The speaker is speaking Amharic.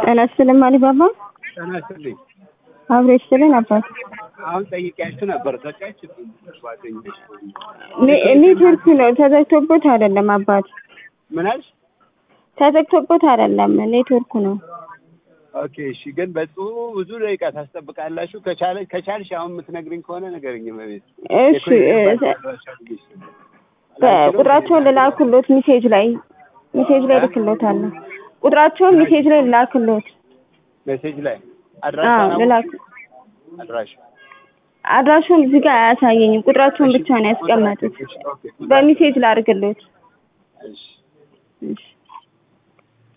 ጤና ይስጥልኝ አሊባባ። ጤና ይስጥልኝ። አብሮ ይስጥልን አባት። አሁን ጠይቄያችሁ ነበር ዘጋች ጓደኞች ኔ- ኔትወርክ ነው ተዘግቶበት አይደለም አባት፣ ምን አልሽ? ተዘግቶበት አይደለም ኔትወርኩ ነው። ኦኬ እሺ። ግን በጽሁ ብዙ ደቂቃ ታስጠብቃላችሁ። ከቻለ ከቻልሽ አሁን የምትነግሪኝ ከሆነ ነገርኝ በቤት እሺ እ- ቁጥራቸውን ልላክሎት ሚሴጅ ላይ ሚሴጅ ላይ ልክሎታለሁ። ቁጥራቸውን ሚሴጅ ላይ ልላክሎት። ሜሴጅ ላይ አዎ አድራሻ ልላክ። አድራሻ አድራሻውን እዚህ ጋር አያሳየኝም። ቁጥራቸውን ብቻ ነው ያስቀመጡት። ኦኬ በሚሴጅ ላድርግሎት። እሺ እሺ